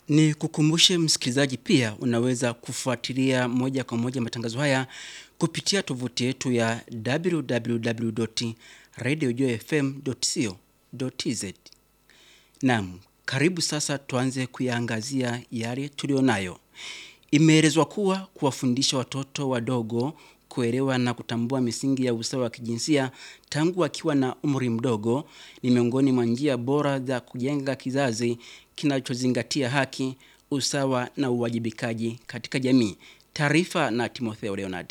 Ni kukumbushe msikilizaji, pia unaweza kufuatilia moja kwa moja matangazo haya kupitia tovuti yetu ya www.radiojfm.co.tz. Naam, karibu sasa tuanze kuyaangazia yale tulionayo. Imeelezwa kuwa kuwafundisha watoto wadogo kuelewa na kutambua misingi ya usawa wa kijinsia tangu wakiwa na umri mdogo ni miongoni mwa njia bora za kujenga kizazi kinachozingatia haki, usawa na uwajibikaji katika jamii. Taarifa na Timotheo Leonard.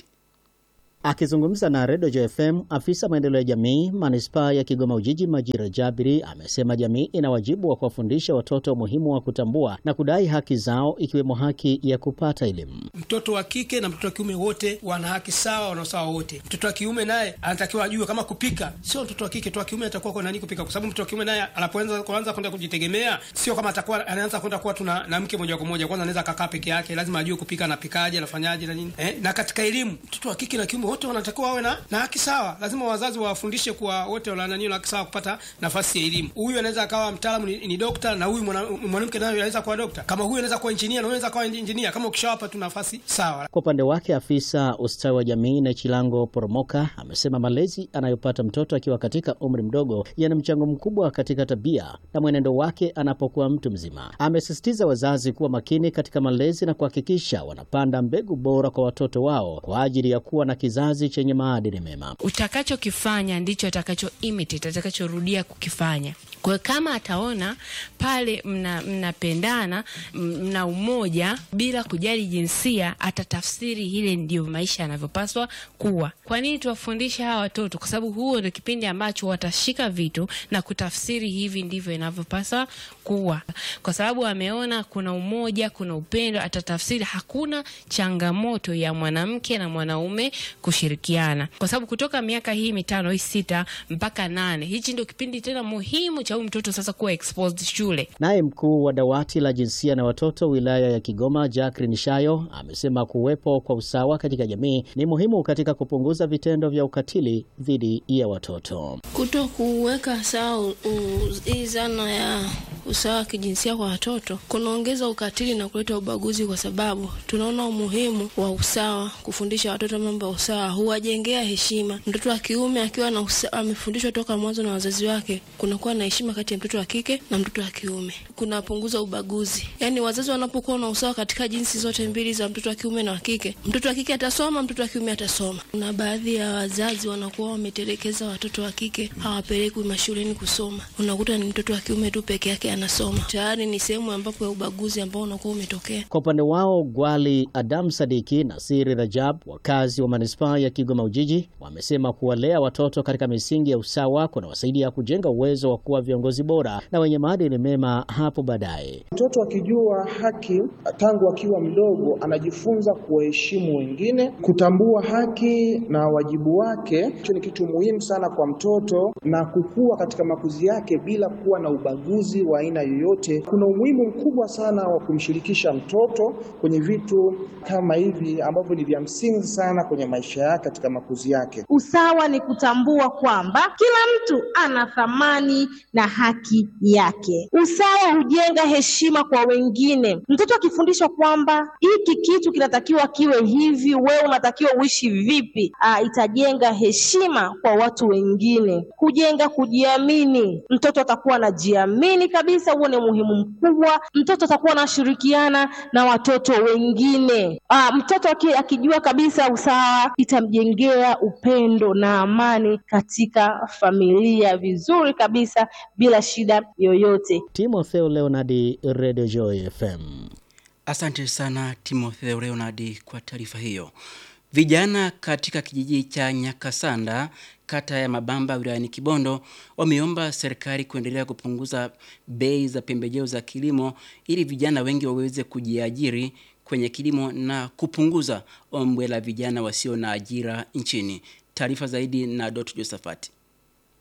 Akizungumza na Redio JFM, afisa maendeleo ya jamii manispaa ya Kigoma Ujiji Majira Jabiri amesema jamii ina wajibu wa kuwafundisha watoto umuhimu wa kutambua na kudai haki zao ikiwemo haki ya kupata elimu. Mtoto wa kike na mtoto wa kiume wote wana haki sawa, wana usawa wote. Mtoto wa kiume naye anatakiwa ajue kama kupika, sio mtoto wa kike tu, wa kiume atakuwa kwa nani kupika, kwa sababu mtoto wa kiume naye anapoanza kuanza kwenda kujitegemea, sio kama atakuwa anaanza kwenda kuwa tuna na mke moja kwa moja. Kwanza anaweza akakaa peke yake, lazima ajue kupika, anapikaje, anafanyaje na nini eh. Na katika elimu, mtoto wa kike na kiume wote wanatakiwa wawe na, na haki sawa. Lazima wazazi wawafundishe kuwa wote wananio na haki sawa kupata nafasi ya elimu. Huyu anaweza akawa mtaalamu ni, ni dokta na huyu mwanamke naye anaweza kuwa dokta, kama huyu anaweza kuwa injinia na huyu anaweza kuwa injinia, kama ukishawapa tu nafasi sawa. Kwa upande wake, afisa ustawi wa jamii na Chilango Poromoka amesema malezi anayopata mtoto akiwa katika umri mdogo yana mchango mkubwa katika tabia na mwenendo wake anapokuwa mtu mzima. Amesisitiza wazazi kuwa makini katika malezi na kuhakikisha wanapanda mbegu bora kwa watoto wao kwa ajili ya kuwa na kizazi chenye maadili mema. Utakachokifanya ndicho atakacho imitate, atakachorudia kukifanya. Kwa hiyo kama ataona pale mnapendana, mna, mna umoja bila kujali jinsia, atatafsiri ile ndio maisha yanavyopaswa kuwa. Kwa nini tuwafundisha hawa watoto? Kwa sababu huo ndio kipindi ambacho watashika vitu na kutafsiri hivi ndivyo inavyopaswa kuwa, kwa sababu ameona kuna umoja, kuna upendo, atatafsiri hakuna changamoto ya mwanamke na mwanaume kushirikiana, kwa sababu kutoka miaka hii mitano hii sita mpaka nane, hichi ndio kipindi tena muhimu cha huyu mtoto sasa kuwa exposed shule. Naye mkuu wa dawati la jinsia na watoto wilaya ya Kigoma Jacqueline Shayo amesema kuwepo kwa usawa katika jamii ni muhimu katika kupunguza vitendo vya ukatili dhidi ya watoto. Kuto kuweka sawa hii zana ya usawa wa kijinsia kwa watoto kunaongeza ukatili na kuleta ubaguzi, kwa sababu tunaona umuhimu wa usawa. Kufundisha watoto mambo ya usawa huwajengea heshima. Mtoto wa kiume akiwa na amefundishwa toka mwanzo na wazazi wake, kunakuwa na heshima kati ya mtoto wa kike na mtoto wa kiume, kunapunguza ubaguzi. Yaani wazazi wanapokuwa na usawa katika jinsi zote mbili za mtoto wa kiume na wa kike, mtoto wa kike atasoma, mtoto wa kiume atasoma. Kuna baadhi ya wazazi wanakuwa wametelekeza watoto wa kike, hawapelekwi mashuleni kusoma, unakuta ni mtoto wa kiume tu peke yake anasoma. Tayari ni sehemu ambapo ya ubaguzi ambao unakuwa umetokea. Kwa upande wao, Gwali Adam Sadiki na Siri Rajab, wakazi wa manispaa ya Kigoma Ujiji, wamesema kuwalea watoto katika misingi ya usawa kunawasaidia kujenga uwezo wa kuwa viongozi bora na wenye maadili mema hapo baadaye. Mtoto akijua haki tangu akiwa mdogo, anajifunza kuwaheshimu wengine, kutambua haki na wajibu wake. Hicho ni kitu muhimu sana kwa mtoto na kukua katika makuzi yake bila kuwa na ubaguzi wa aina yoyote. Kuna umuhimu mkubwa sana wa kumshirikisha mtoto kwenye vitu kama hivi ambavyo ni vya msingi sana kwenye maisha yake katika makuzi yake. Usawa ni kutambua kwamba kila mtu ana thamani na haki yake. Usawa hujenga heshima kwa wengine. Mtoto akifundishwa kwamba hiki kitu kinatakiwa kiwe hivi, wewe unatakiwa uishi vipi, aa, itajenga heshima kwa watu wengine, kujenga kujiamini. Mtoto atakuwa anajiamini kabisa, huo ni muhimu mkubwa. Mtoto atakuwa anashirikiana na watoto wengine. Aa, mtoto akijua kabisa usawa, itamjengea upendo na amani katika familia vizuri kabisa bila shida yoyote. Timotheo Leonardi, Radio Joy FM. Asante sana Timotheo Leonardi kwa taarifa hiyo. Vijana katika kijiji cha Nyakasanda kata ya Mabamba wilayani Kibondo wameomba serikali kuendelea kupunguza bei za pembejeo za kilimo ili vijana wengi waweze kujiajiri kwenye kilimo na kupunguza ombwe la vijana wasio na ajira nchini. Taarifa zaidi na Dot Josephat.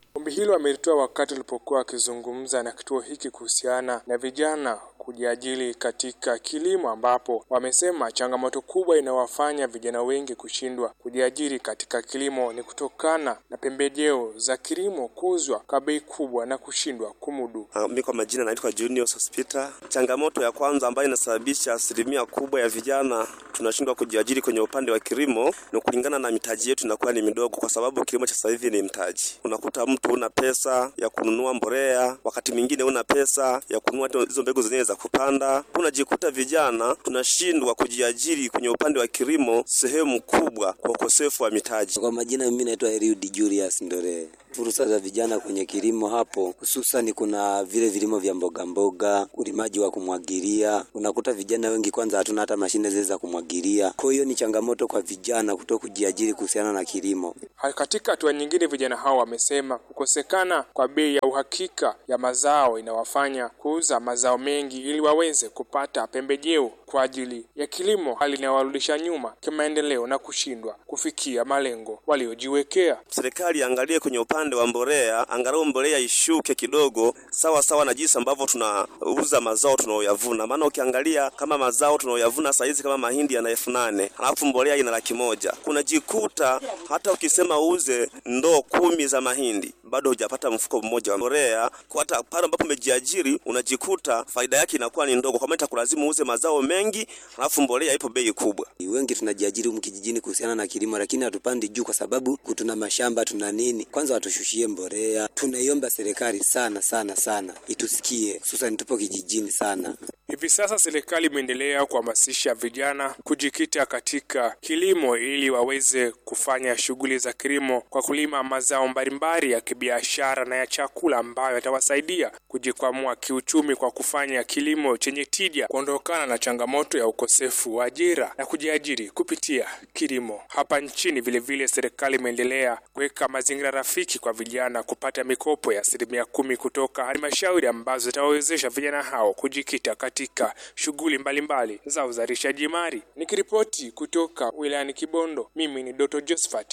Ombi hilo amelitoa wakati alipokuwa akizungumza na kituo hiki kuhusiana na vijana kujiajiri katika kilimo, ambapo wamesema changamoto kubwa inayowafanya vijana wengi kushindwa kujiajiri katika kilimo ni kutokana na pembejeo za kilimo kuuzwa kwa bei kubwa na kushindwa kumudu. Uh, mimi kwa majina naitwa Junior Hospital. Changamoto ya kwanza ambayo inasababisha asilimia kubwa ya vijana tunashindwa kujiajiri kwenye upande wa kilimo ni kulingana na mitaji yetu inakuwa ni midogo, kwa sababu kilimo cha sasa hivi ni mtaji. Unakuta mtu una pesa ya kununua mbolea, wakati mwingine una pesa ya kununua hizo mbegu zenyewe za kupanda. Unajikuta vijana tunashindwa kujiajiri kwenye upande wa kilimo sehemu kubwa kwa ukosefu wa mitaji. Kwa majina mimi naitwa Eliud Julius Ndore. Fursa za vijana kwenye kilimo hapo, hususan kuna vile vilimo vya mboga mboga, ulimaji wa kumwagilia. Unakuta vijana wengi kwanza hatuna hata mashine zile za kumwagilia, kwa hiyo ni changamoto kwa vijana kuto kujiajiri kuhusiana na kilimo. Katika hatua nyingine, vijana hao wamesema kukosekana kwa bei ya uhakika ya mazao inawafanya kuuza mazao mengi ili waweze kupata pembejeo kwa ajili ya kilimo, hali inayowarudisha nyuma kimaendeleo na kushindwa kufikia malengo waliojiwekea. Serikali iangalie kwenye upande wa mbolea, angalau mbolea ishuke kidogo, sawa sawa na jinsi ambavyo tunauza mazao tunaoyavuna. Maana ukiangalia kama mazao tunaoyavuna saa hizi kama mahindi yana elfu nane halafu mbolea ina laki moja kunajikuta hata ukisema uuze ndoo kumi za mahindi bado hujapata mfuko mmoja wa mbolea. Hata pale ambapo umejiajiri unajikuta faida yake inakuwa ni ndogo, kwa maana itakulazimu uuze mazao mengi, halafu mbolea ipo bei kubwa. Wengi tunajiajiri humu kijijini kuhusiana na kilimo, lakini hatupandi juu kwa sababu tuna mashamba, tuna nini. Kwanza watushushie mbolea. Tunaiomba serikali sana sana sana itusikie, hususan tupo kijijini sana. Hivi sasa serikali imeendelea kuhamasisha vijana kujikita katika kilimo ili waweze kufanya shughuli za kilimo kwa kulima mazao mbalimbali ya kibiashara na ya chakula ambayo yatawasaidia kujikwamua kiuchumi kwa kufanya kilimo chenye tija, kuondokana na changamoto ya ukosefu wa ajira na kujiajiri kupitia kilimo. Hapa nchini vilevile, serikali imeendelea kuweka mazingira rafiki kwa vijana kupata mikopo ya asilimia kumi kutoka halmashauri ambazo zitawawezesha vijana hao kujikita katika shughuli mbalimbali za uzalishaji mali. Nikiripoti kutoka wilayani Kibondo, mimi ni Doto Josephat.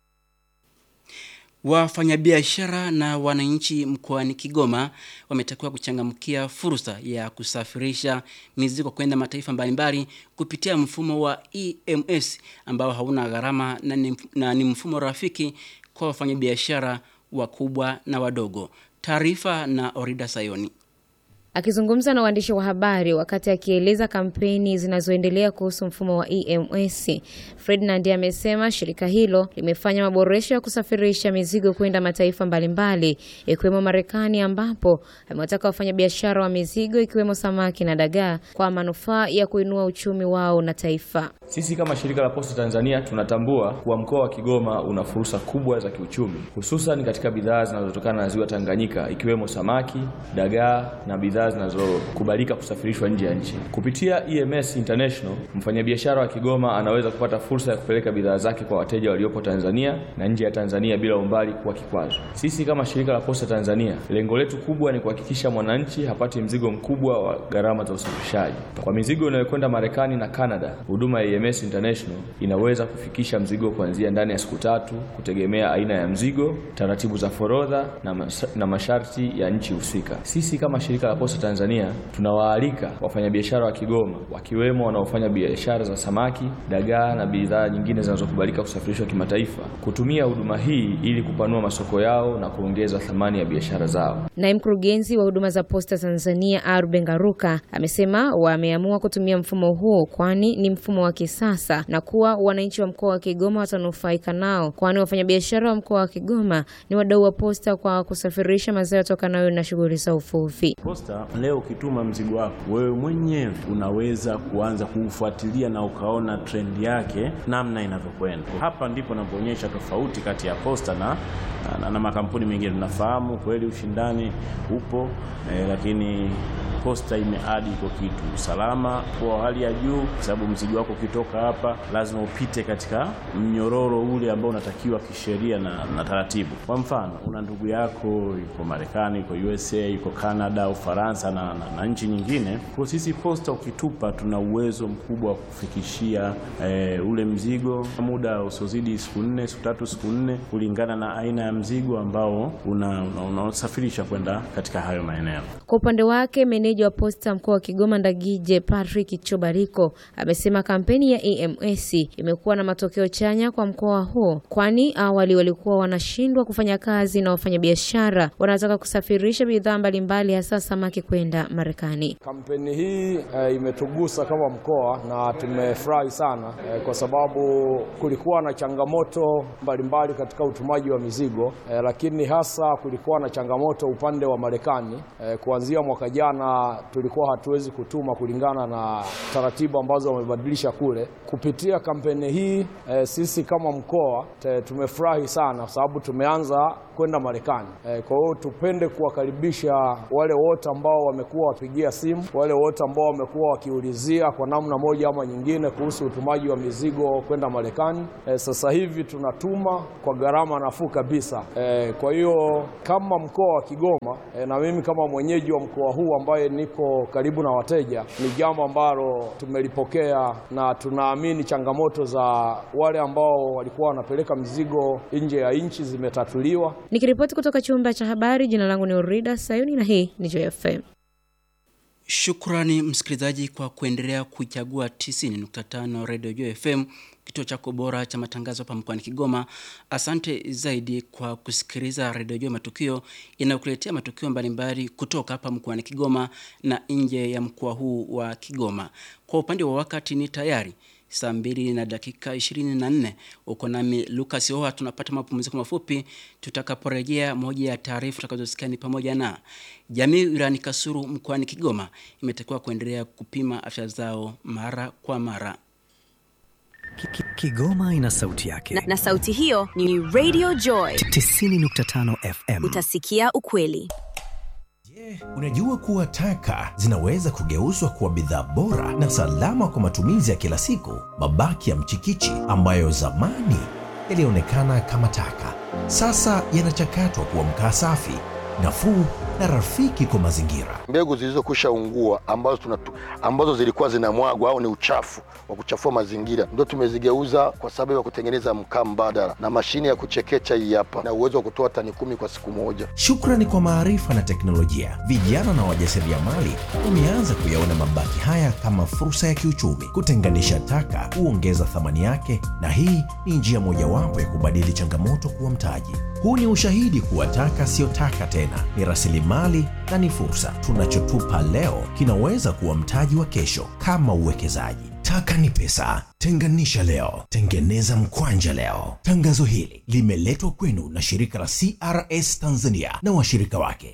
Wafanyabiashara na wananchi mkoani Kigoma wametakiwa kuchangamkia fursa ya kusafirisha mizigo kwenda mataifa mbalimbali kupitia mfumo wa EMS ambao hauna gharama na ni, na ni mfumo rafiki kwa wafanyabiashara wakubwa na wadogo. Taarifa na Orida Sayoni. Akizungumza na waandishi wa habari wakati akieleza kampeni zinazoendelea kuhusu mfumo wa EMS, Ferdinand amesema shirika hilo limefanya maboresho ya kusafirisha mizigo kwenda mataifa mbalimbali ikiwemo Marekani, ambapo amewataka wafanyabiashara wa mizigo ikiwemo samaki na dagaa kwa manufaa ya kuinua uchumi wao na taifa. Sisi kama shirika la Posta Tanzania tunatambua kuwa mkoa wa Kigoma una fursa kubwa za kiuchumi, hususan katika bidhaa zinazotokana na ziwa Tanganyika ikiwemo samaki, dagaa na bidhaa zinazokubalika kusafirishwa nje ya nchi. Kupitia EMS International, mfanyabiashara wa Kigoma anaweza kupata fursa ya kupeleka bidhaa zake kwa wateja waliopo Tanzania na nje ya Tanzania bila umbali kuwa kikwazo. Sisi kama shirika la Posta Tanzania, lengo letu kubwa ni kuhakikisha mwananchi hapati mzigo mkubwa wa gharama za usafirishaji. Kwa mizigo inayokwenda Marekani na Canada, huduma ya EMS International inaweza kufikisha mzigo kuanzia ndani ya siku tatu, kutegemea aina ya mzigo, taratibu za forodha na, mas na masharti ya nchi husika. Sisi kama shirika la Posta Tanzania tunawaalika wafanyabiashara wa Kigoma wakiwemo wanaofanya biashara za samaki, dagaa na bidhaa nyingine zinazokubalika kusafirishwa kimataifa kutumia huduma hii ili kupanua masoko yao na kuongeza thamani ya biashara zao. Naye mkurugenzi wa huduma za Posta Tanzania Arben Garuka amesema wameamua kutumia mfumo huo kwani ni mfumo wa kisasa na kuwa wananchi wa mkoa wa Kigoma watanufaika nao, kwani wafanyabiashara wa mkoa wa Kigoma ni wadau wa posta kwa kusafirisha mazao yatokanayo na shughuli za uvuvi. Posta leo ukituma mzigo wako wewe mwenyewe unaweza kuanza kuufuatilia na ukaona trend yake namna inavyokwenda. Hapa ndipo napoonyesha tofauti kati ya Posta na, na, na makampuni mengine. Tunafahamu kweli ushindani upo eh, lakini posta imeadi iko kitu usalama kwa hali ya juu, kwa sababu mzigo wako ukitoka hapa lazima upite katika mnyororo ule ambao unatakiwa kisheria na, na taratibu. Kwa mfano, una ndugu yako yuko Marekani, yuko USA, yuko Canada, Ufaransa na, na, na nchi nyingine. Kwa sisi posta ukitupa, tuna uwezo mkubwa wa kufikishia eh, ule mzigo muda usiozidi siku nne, siku tatu, siku nne, kulingana na aina ya mzigo ambao unasafirisha una, una kwenda katika hayo maeneo. Kwa upande wake meneja wa posta mkoa wa Kigoma Ndagije Patrick Chobariko amesema kampeni ya EMS imekuwa na matokeo chanya kwa mkoa huo, kwani awali walikuwa wanashindwa kufanya kazi na wafanyabiashara wanataka kusafirisha bidhaa mbalimbali hasa samaki kwenda Marekani. Kampeni hii e, imetugusa kama mkoa na tumefurahi sana e, kwa sababu kulikuwa na changamoto mbalimbali katika utumaji wa mizigo e, lakini hasa kulikuwa na changamoto upande wa Marekani e, kuanzia mwaka jana tulikuwa hatuwezi kutuma kulingana na taratibu ambazo wamebadilisha kule. Kupitia kampeni hii e, sisi kama mkoa tumefurahi sana kwa sababu tumeanza kwenda Marekani. E, kwa hiyo tupende kuwakaribisha wale wote ambao wamekuwa wapigia simu, wale wote ambao wamekuwa wakiulizia kwa namna moja ama nyingine kuhusu utumaji wa mizigo kwenda Marekani. E, sasa hivi tunatuma kwa gharama nafuu kabisa. E, kwa hiyo kama mkoa wa Kigoma e, na mimi kama mwenyeji wa mkoa huu ambaye niko karibu na wateja, ni jambo ambalo tumelipokea na tunaamini changamoto za wale ambao walikuwa wanapeleka mizigo nje ya nchi zimetatuliwa. Nikiripoti kutoka chumba cha habari, jina langu ni Urida Sayuni na hii ni Joy FM. Shukrani msikilizaji kwa kuendelea kuchagua 90.5 Radio Joy FM, kituo chako bora cha matangazo hapa mkoani Kigoma. Asante zaidi kwa kusikiliza Radio Joy Matukio inayokuletea matukio mbalimbali kutoka hapa mkoani Kigoma na nje ya mkoa huu wa Kigoma. Kwa upande wa wakati ni tayari saa mbili na dakika 24 uko nami Lucas Oa. Tunapata mapumziko mafupi. Tutakaporejea, moja ya taarifa tutakazosikia ni pamoja na jamii wilayani Kasulu mkoani Kigoma imetakiwa kuendelea kupima afya zao mara kwa mara. Kigoma ina sauti yake na, na sauti hiyo ni Radio Joy 90.5 FM. Utasikia ukweli. Je, unajua kuwa taka zinaweza kugeuzwa kuwa bidhaa bora na salama kwa matumizi ya kila siku? Mabaki ya mchikichi ambayo zamani yalionekana kama taka, sasa yanachakatwa kuwa mkaa safi, nafuu na rafiki kwa mazingira. Mbegu zilizokwisha ungua ambazo, tunatu, ambazo zilikuwa zinamwagwa au ni uchafu wa kuchafua mazingira ndio tumezigeuza kwa sababu ya kutengeneza mkaa mbadala na mashine ya kuchekecha hii hapa na uwezo wa kutoa tani kumi kwa siku moja. Shukrani kwa maarifa na teknolojia, vijana na wajasiriamali wameanza kuyaona mabaki haya kama fursa ya kiuchumi. Kutenganisha taka huongeza thamani yake, na hii ni njia mojawapo ya kubadili changamoto kuwa mtaji. Huu ni ushahidi kuwa taka siyo taka tena, ni rasilimali na ni fursa. Tunachotupa leo kinaweza kuwa mtaji wa kesho, kama uwekezaji. Taka ni pesa. Tenganisha leo, tengeneza mkwanja leo. Tangazo hili limeletwa kwenu na shirika la CRS Tanzania na washirika wake.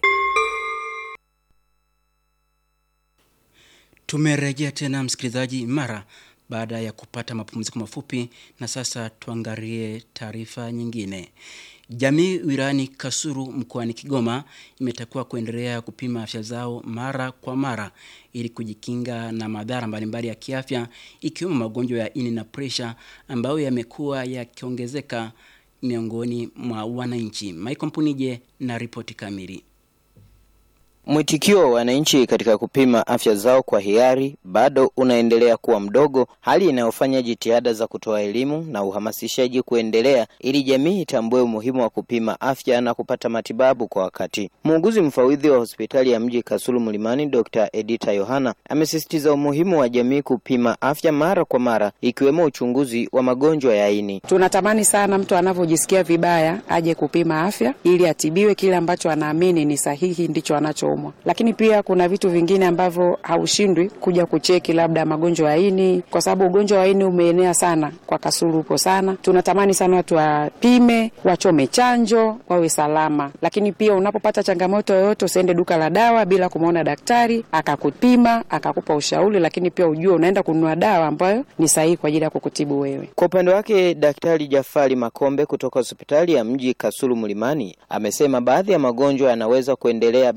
Tumerejea tena msikilizaji, mara baada ya kupata mapumziko mafupi, na sasa tuangalie taarifa nyingine. Jamii wilayani Kasulu mkoani Kigoma imetakiwa kuendelea kupima afya zao mara kwa mara ili kujikinga na madhara mbalimbali ya kiafya ikiwemo magonjwa ya ini na presha ambayo yamekuwa yakiongezeka miongoni mwa wananchi. Michael Mpunije na ripoti kamili. Mwitikio wa wananchi katika kupima afya zao kwa hiari bado unaendelea kuwa mdogo, hali inayofanya jitihada za kutoa elimu na uhamasishaji kuendelea ili jamii itambue umuhimu wa kupima afya na kupata matibabu kwa wakati. Muuguzi mfawidhi wa hospitali ya mji Kasulu Mlimani, Dr. Edita Yohana amesisitiza umuhimu wa jamii kupima afya mara kwa mara, ikiwemo uchunguzi wa magonjwa ya ini. Tunatamani sana mtu anavyojisikia vibaya aje kupima afya ili atibiwe kile ambacho anaamini ni sahihi ndicho anacho lakini pia kuna vitu vingine ambavyo haushindwi kuja kucheki, labda magonjwa ya ini, kwa sababu ugonjwa wa ini umeenea sana kwa Kasulu, upo sana. Tunatamani sana watu wapime, wachome chanjo, wawe salama. Lakini pia unapopata changamoto yoyote, usiende duka la dawa bila kumwona daktari akakupima, akakupa ushauri, lakini pia ujue unaenda kununua dawa ambayo ni sahihi kwa ajili ya kukutibu wewe. Kwa upande wake, Daktari Jafari Makombe kutoka hospitali ya mji Kasulu Mlimani amesema baadhi ya magonjwa yanaweza kuendelea bila mtu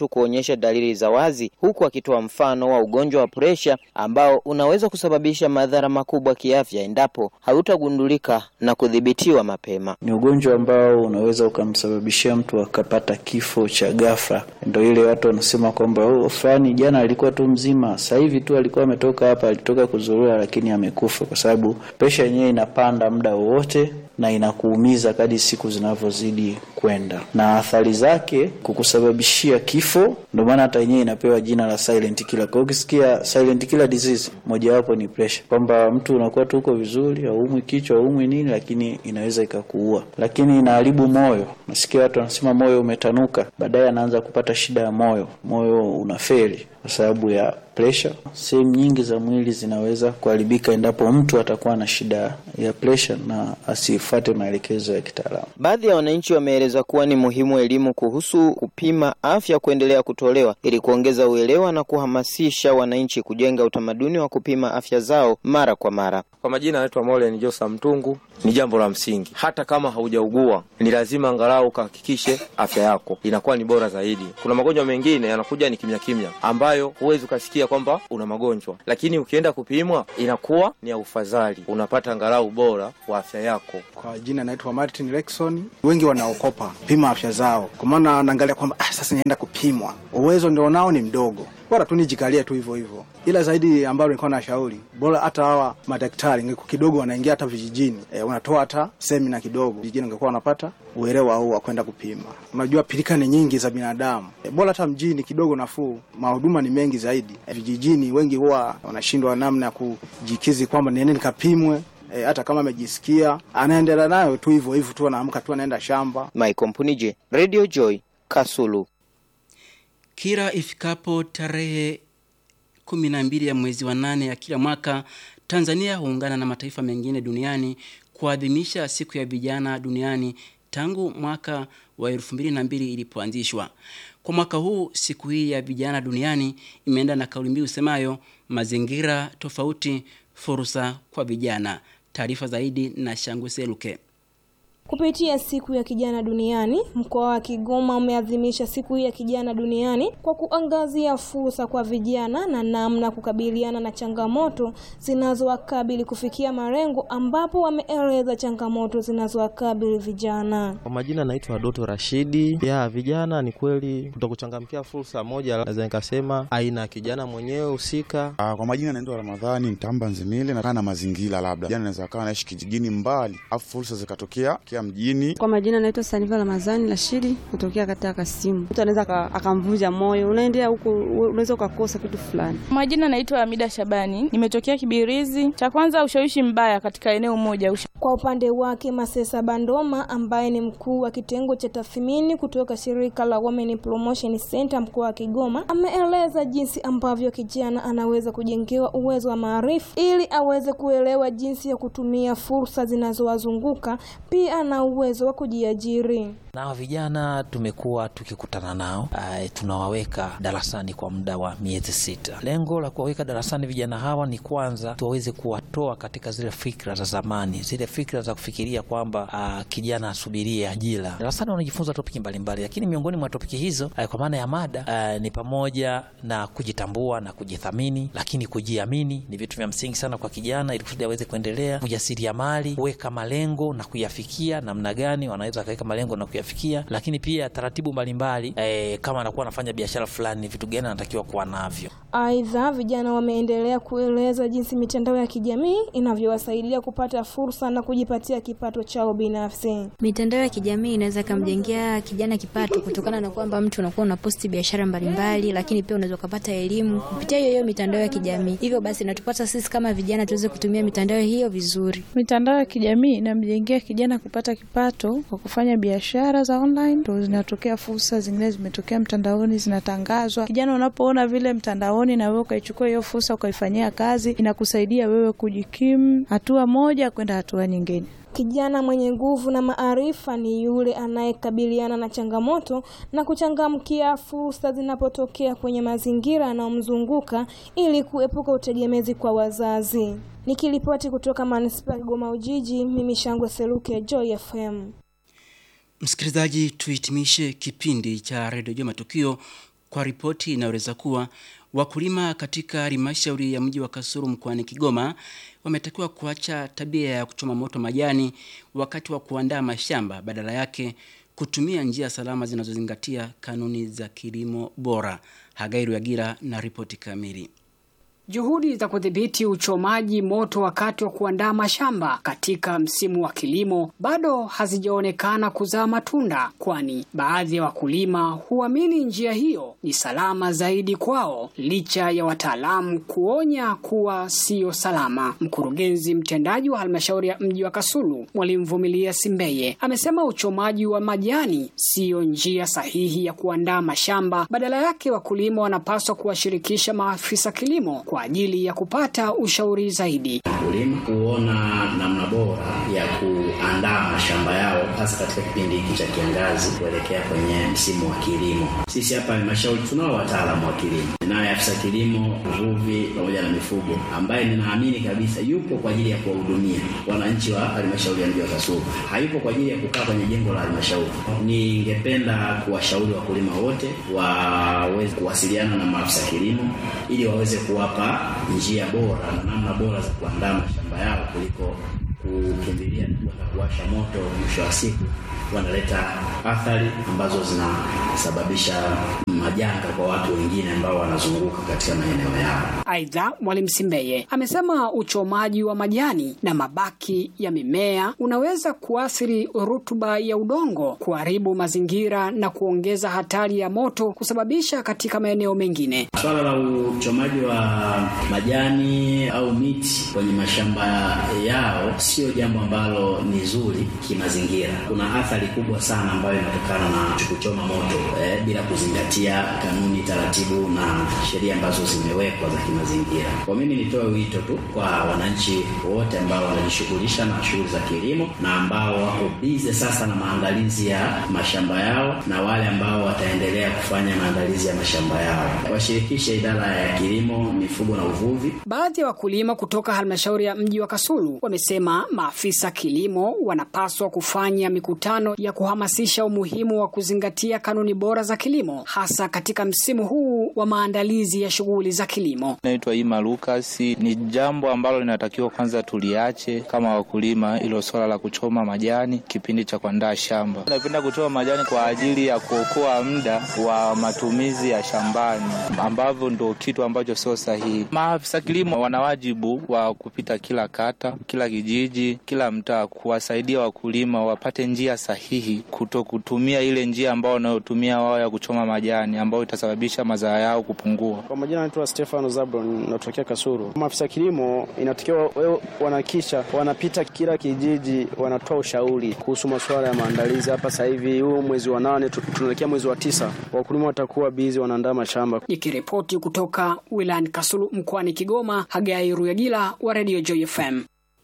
mtu kuonyesha dalili za wazi, huku akitoa mfano wa ugonjwa wa presha ambao unaweza kusababisha madhara makubwa kiafya endapo hautagundulika na kudhibitiwa mapema. Ni ugonjwa ambao unaweza ukamsababishia mtu akapata kifo cha ghafla. Ndio ile watu wanasema kwamba oh, fulani jana alikuwa tu mzima, sasa hivi tu alikuwa ametoka hapa, alitoka kuzurura, lakini amekufa, kwa sababu presha yenyewe inapanda muda wowote na inakuumiza kadri siku zinavyozidi kwenda, na athari zake kukusababishia kifo. Ndio maana hata yenyewe inapewa jina la silent killer. Kwa hiyo ukisikia silent killer disease, mojawapo ni pressure, kwamba mtu unakuwa tu uko vizuri, haumwi kichwa, haumwi nini, lakini inaweza ikakuua. Lakini inaharibu moyo. Nasikia watu wanasema moyo umetanuka, baadaye anaanza kupata shida ya moyo, moyo unafeli kwa sababu ya presha. Sehemu nyingi za mwili zinaweza kuharibika endapo mtu atakuwa na shida ya presha na asifuate maelekezo ya kitaalamu. Baadhi ya wananchi wameeleza kuwa ni muhimu elimu kuhusu kupima afya kuendelea kutolewa ili kuongeza uelewa na kuhamasisha wananchi kujenga utamaduni wa kupima afya zao mara kwa mara. Kwa majina anaitwa Molen Josa Mtungu. Ni jambo la msingi, hata kama haujaugua ni lazima angalau ukahakikishe afya yako inakuwa ni bora zaidi. Kuna magonjwa mengine yanakuja ni kimya kimya, ambayo huwezi ukasikia kwamba una magonjwa, lakini ukienda kupimwa inakuwa ni ya ufadhali, unapata angalau bora wa afya yako. Kwa jina naitwa Martin Lexon. Wengi wanaokopa pima afya zao, kwa maana anaangalia kwamba ah, sasa nienda kupimwa, uwezo ndio nao ni mdogo, bora tu nijikalia tu hivyo hivyo. Ila zaidi ambalo nilikuwa na shauri bora hata hawa madaktari ngekuwa kidogo wanaingia hata vijijini e, wanatoa hata semina kidogo vijijini, ungekuwa wanapata uelewa huu wa kwenda kupima. Unajua pilika ni nyingi za binadamu e, bora hata mjini kidogo nafuu, mahuduma ni mengi zaidi. E, vijijini wengi huwa wanashindwa namna ya kujikizi kwamba niende nikapimwe. E, hata kama amejisikia anaendelea nayo tu hivyo hivyo tu, anaamka tu anaenda shamba. Michael Mpunije, Radio Joy, Kasulu. Kila ifikapo tarehe kumi na mbili ya mwezi wa nane ya kila mwaka Tanzania huungana na mataifa mengine duniani kuadhimisha siku ya vijana duniani tangu mwaka wa elfu mbili na mbili ilipoanzishwa. Kwa mwaka huu siku hii ya vijana duniani imeenda na kauli mbiu usemayo mazingira tofauti, fursa kwa vijana. Taarifa zaidi na Shangwe Seluke. Kupitia siku ya kijana duniani, mkoa wa Kigoma umeadhimisha siku hii ya kijana duniani kwa kuangazia fursa kwa vijana na namna kukabiliana na changamoto zinazowakabili kufikia malengo, ambapo wameeleza changamoto zinazowakabili vijana. Kwa majina naitwa Doto Rashidi. Ya vijana ni kweli kutokuchangamkia fursa moja, naweza nikasema aina ya kijana mwenyewe husika. Kwa majina naitwa Ramadhani Mtamba Nzimile, nakaa na mazingira, labda vijana naweza kawa naishi kijijini mbali, afu fursa zikatokea mjini. Kwa majina naitwa Saniva Ramadhani Rashidi kutokea katika Kasimu. Mtu anaweza akamvunja moyo, unaendea huko, unaweza ukakosa kitu fulani. Kwa majina naitwa Amida Shabani, nimetokea Kibirizi. Cha kwanza, ushawishi mbaya katika eneo moja. Kwa upande wake, Masesa Bandoma ambaye ni mkuu wa kitengo cha tathmini kutoka shirika la Women Promotion Center mkoa wa Kigoma ameeleza jinsi ambavyo kijana anaweza kujengewa uwezo wa maarifa ili aweze kuelewa jinsi ya kutumia fursa zinazowazunguka pia na uwezo wa kujiajiri. Na vijana tumekuwa tukikutana nao, uh, tunawaweka darasani kwa muda wa miezi sita. Lengo la kuwaweka darasani vijana hawa ni kwanza tuwaweze kuwatoa katika zile fikra za zamani, zile fikra za kufikiria kwamba uh, kijana asubirie ajira. Darasani wanajifunza topiki mbalimbali, lakini miongoni mwa topiki hizo uh, kwa maana ya mada uh, ni pamoja na kujitambua na kujithamini, lakini kujiamini ni vitu vya msingi sana kwa kijana, ili kusudi aweze kuendelea. Ujasiriamali, kuweka malengo na kuyafikia, namna gani wanaweza wakaweka malengo na kuyafikia, lakini pia taratibu mbalimbali eh, kama anakuwa anafanya biashara fulani, vitu gani anatakiwa kuwa navyo. Aidha, vijana wameendelea kueleza jinsi mitandao ya kijamii inavyowasaidia kupata fursa na kujipatia kipato chao binafsi. Mitandao ya kijamii inaweza ikamjengea kijana kipato kutokana na kwamba mtu unakuwa unaposti biashara mbalimbali, lakini pia unaweza ukapata elimu kupitia hiyo hiyo mitandao ya kijamii. Hivyo basi natupasa sisi kama vijana tuweze kutumia mitandao hiyo vizuri. Mitandao ya kijamii inamjengea kijana kupata kipato kwa kufanya biashara za online, ndo zinatokea fursa zingine zimetokea mtandaoni, zinatangazwa. Kijana unapoona vile mtandaoni na wewe ukaichukua hiyo fursa ukaifanyia kazi, inakusaidia wewe kujikimu hatua moja kwenda hatua nyingine. Kijana mwenye nguvu na maarifa ni yule anayekabiliana na changamoto na kuchangamkia fursa zinapotokea kwenye mazingira yanayomzunguka ili kuepuka utegemezi kwa wazazi. Nikiripoti kutoka manispaa ya Kigoma Ujiji, mimi Shangwe Seluke, Joy FM. Msikilizaji, tuhitimishe kipindi cha redio Jua Matukio kwa ripoti inayoeleza kuwa wakulima katika halmashauri ya mji wa Kasulu mkoani Kigoma wametakiwa kuacha tabia ya kuchoma moto majani wakati wa kuandaa mashamba, badala yake kutumia njia salama zinazozingatia kanuni za kilimo bora. Hagairu Yagira na ripoti kamili. Juhudi za kudhibiti uchomaji moto wakati wa kuandaa mashamba katika msimu wa kilimo bado hazijaonekana kuzaa matunda, kwani baadhi ya wakulima huamini njia hiyo ni salama zaidi kwao licha ya wataalamu kuonya kuwa siyo salama. Mkurugenzi mtendaji wa halmashauri ya mji wa Kasulu, Mwalimu Vumilia Simbeye, amesema uchomaji wa majani siyo njia sahihi ya kuandaa mashamba, badala yake wakulima wanapaswa kuwashirikisha maafisa kilimo kwa ajili ya kupata ushauri zaidi. Wakulima kuona namna bora ya kuandaa mashamba yao hasa katika kipindi hiki cha kiangazi kuelekea kwenye msimu wa kilimo. Sisi hapa halmashauri tunao wataalamu wa kilimo, naye afisa kilimo, uvuvi pamoja na mifugo, ambaye ninaamini kabisa yupo kwa ajili ya kuwahudumia wananchi wa halmashauri ya mji wa Kasulu, hayupo kwa ajili ya kukaa kwenye jengo la halmashauri. Ningependa kuwashauri wakulima wote waweze kuwasiliana na maafisa kilimo ili waweze kuwapa njia bora na namna bora za kuandaa mashamba yao kuliko kukimbilia kwenda kuwasha moto. Mwisho wa siku wanaleta athari ambazo zinasababisha majanga kwa watu wengine ambao wanazunguka katika maeneo yao. Aidha, Mwalimu Simbeye amesema uchomaji wa majani na mabaki ya mimea unaweza kuathiri rutuba ya udongo, kuharibu mazingira na kuongeza hatari ya moto kusababisha katika maeneo mengine. Swala la uchomaji wa majani au miti kwenye mashamba yao sio jambo ambalo ni zuri kimazingira. Kuna athari kubwa sana ambayo inatokana na kuchoma moto eh, bila kuzingatia kanuni, taratibu na sheria ambazo zimewekwa za kimazingira. Kwa mimi nitoe wito tu kwa wananchi wote ambao wanajishughulisha na shughuli za kilimo na ambao wako bize sasa na maandalizi ya mashamba yao na wale ambao wataendelea kufanya maandalizi ya mashamba yao washirikishe idara ya kilimo, mifugo na uvuvi. Baadhi ya wakulima kutoka halmashauri ya mji wa Kasulu wamesema maafisa kilimo wanapaswa kufanya mikutano ya kuhamasisha umuhimu wa kuzingatia kanuni bora za kilimo hasa katika msimu huu wa maandalizi ya shughuli za kilimo. Naitwa Ima Lucas. Ni jambo ambalo linatakiwa kwanza tuliache kama wakulima, ilo swala la kuchoma majani kipindi cha kuandaa shamba. Napenda kuchoma majani kwa ajili ya kuokoa muda wa matumizi ya shambani, ambavyo ndo kitu ambacho sio sahihi. Maafisa kilimo wana wajibu wa kupita kila kata, kila kijiji, kila mtaa, kuwasaidia wakulima wapate njia sahihi, kuto kutumia ile njia ambao wanayotumia wao ya kuchoma majani, ambayo itasababisha mazao yao kupungua. Kwa majina naitwa Stefano Zabron, natokea Kasuru. Maafisa kilimo inatakiwa wewe wanahakikisha wanapita kila kijiji, wanatoa ushauri kuhusu masuala ya maandalizi. Hapa sasa hivi huu mwezi wa nane tunaelekea mwezi wa tisa, wakulima watakuwa bizi wanaandaa mashamba. Nikiripoti kutoka wilayani Kasulu mkoani Kigoma, Hagai Ruyagila wa Radio Joy FM.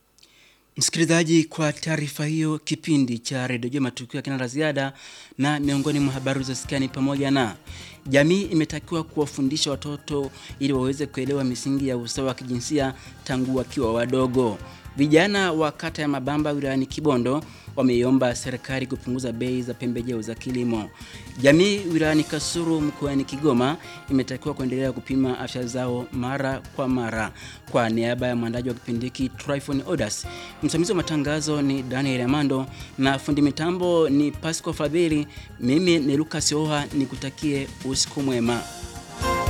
Msikilizaji, kwa taarifa hiyo, kipindi cha redio Jua matukio ya kina la ziada, na miongoni mwa habari zilizosikia ni pamoja na jamii imetakiwa kuwafundisha watoto ili waweze kuelewa misingi ya usawa wa kijinsia tangu wakiwa wadogo. Vijana wa kata ya Mabamba wilayani Kibondo wameiomba serikali kupunguza bei za pembejeo za kilimo. Jamii wilayani Kasulu mkoani Kigoma imetakiwa kuendelea kupima afya zao mara kwa mara. Kwa niaba ya mwandaji wa kipindi hiki Tryphon Odas, msimamizi wa matangazo ni Daniel Amando na fundi mitambo ni Pasco Fadhili. Mimi ni Lucas Oha, nikutakie usiku mwema.